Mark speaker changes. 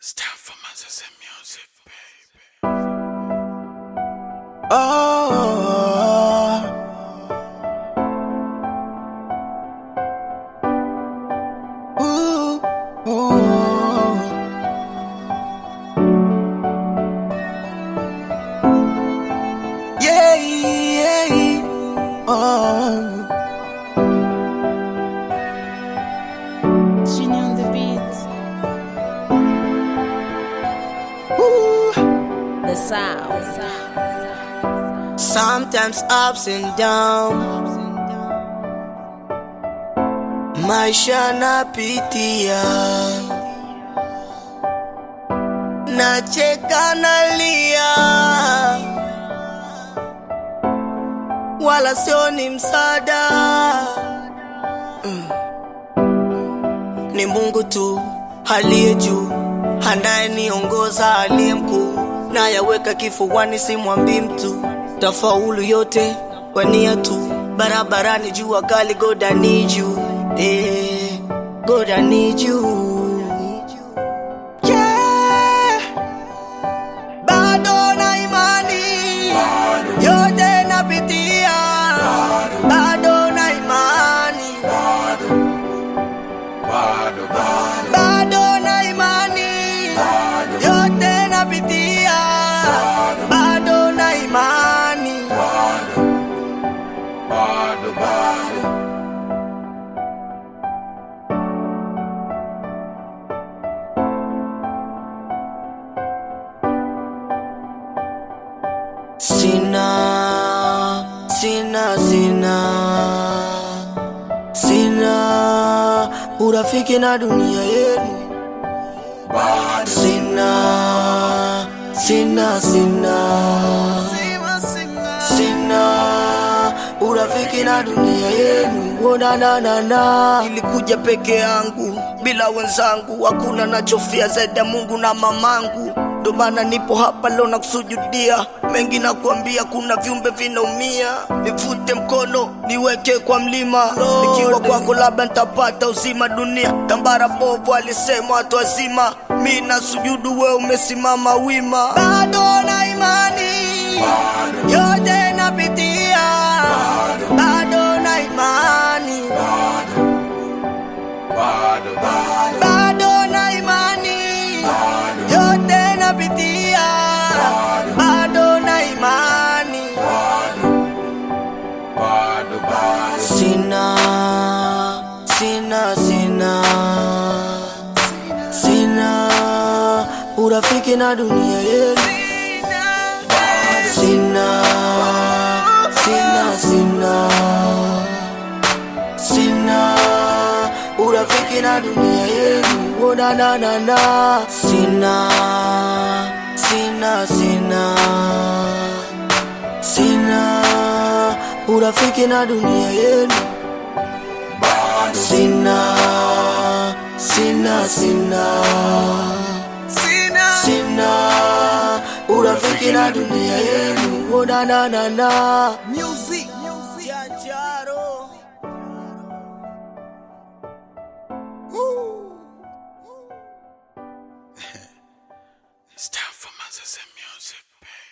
Speaker 1: It's time for Moses and music, baby.
Speaker 2: Oh, ooh, ooh. Yeah, yeah, oh.
Speaker 3: Genie on the beat,
Speaker 2: Ooh.
Speaker 3: the sound.
Speaker 2: Sometimes ups and down, maisha napitia, nacheka nalia, wala sio ni msaada Mm. Ni Mungu tu aliye juu, anayeniongoza aliye mkuu, nayaweka kifuani, simwambii mtu tafaulu yote wania tu barabarani jua kali God I need you eh, God I need you yeah. bado na imani yote napitia bado na imani bado na imani yote napitia bado na imani sina sina sina sina urafiki na dunia yenu sina sina sina sina urafiki na dunia yenu onananana ilikuja peke yangu bila wenzangu hakuna nachofia zaidi ya mungu na mamangu ndo maana nipo hapa leo na kusujudia mengi na kuambia kuna viumbe vinaumia nivute mkono niweke kwa mlima nikiwa kwako labda nitapata uzima dunia tambara bovu alisema watu wazima mi na sujudu we umesimama wima bado na imani yote napitia bado na imani bado na imani yote napitia bado na imani sina sina sina sina urafiki na dunia yenu sina sina sina sina urafiki na dunia yenu onananana sina sina sina sina urafiki na dunia yenu sina sina sina sina urafiki na dunia yenu onananana music Janjaro.
Speaker 1: It's time for Moses and music, baby.